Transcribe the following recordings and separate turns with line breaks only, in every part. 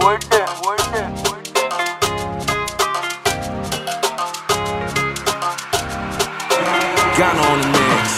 Ghana on the mix.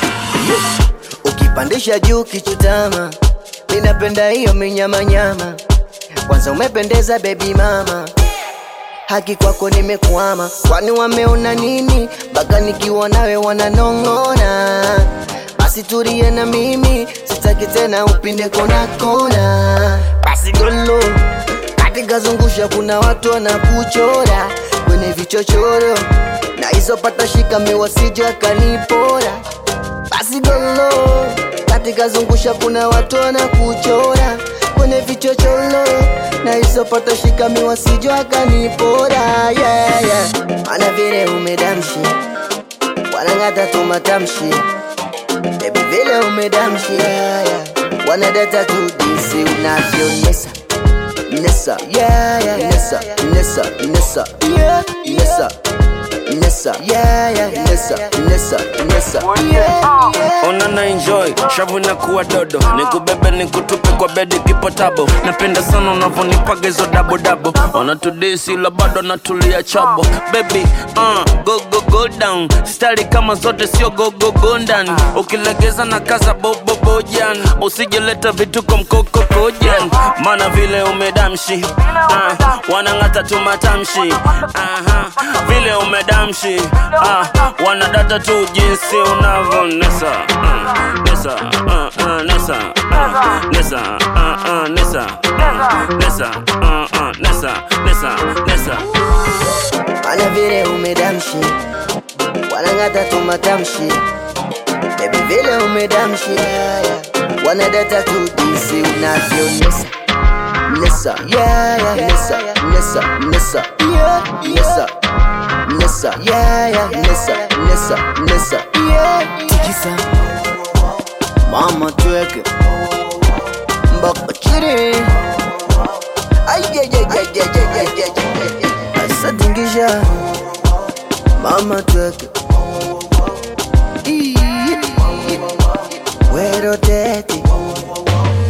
ukipandisha juu kichutama, ninapenda hiyo minyamanyama. Kwanza umependeza baby mama, haki kwako nimekwama. Kwani wameona nini mpaka nikiwa nawe wananong'ona? Basi tulie na mimi, sitaki tena upinde kona kona. Basi golo katika zungusha, kuna watu wanakuchora kwenye vichochoro na hizo pata shika miwasije akanipora basi golo katika zungusha kuna watu wanakuchora kwenye vichocholo na hizo pata shika miwasijo akanipora yeah, yeah. ana vile umedamshi wanang'ata tu matamshi bebi vile umedamshi yeah, yeah. wanadata tu jinsi unavyonesa nesa yeah, yeah. nesa nesa nesa yeah, nesa nesa yeah, yeah. nesa nesa nesa yeah, yeah.
Ona na enjoy shavu na kuwa dodo nikubebe nikutupe kwa bedi kipotabo napenda sana unavyonipaga hizo dabo dabo ona tudisi la bado natulia chabo baby uh, go go go down stari kama zote sio go go go ndani ukilegeza na kaza bobo bojan usijeleta vituko mkoko kojan maana vile umedamshi uh, wanang'ata tu matamshi uh-huh. vile umedamshi uh, wanadata tu jinsi unavyonesa uh, nesa uh, uh, nesa uh, nesa uh, uh, nesa uh, nesa uh, uh, nesa nesa nesa
Ana vile umedamshi wanang'ata tu matamshi bebi vile umedamshi yeah, yeah. wanadata tu jinsi unavyonesa nesa yeah, yeah. nesa nesa nesa yeah, nesa nesa yeah, yeah. nesa nesa nesa yeah. tikisa mama tweke mpaka chini asatingisha mama tweke Ii, wero tete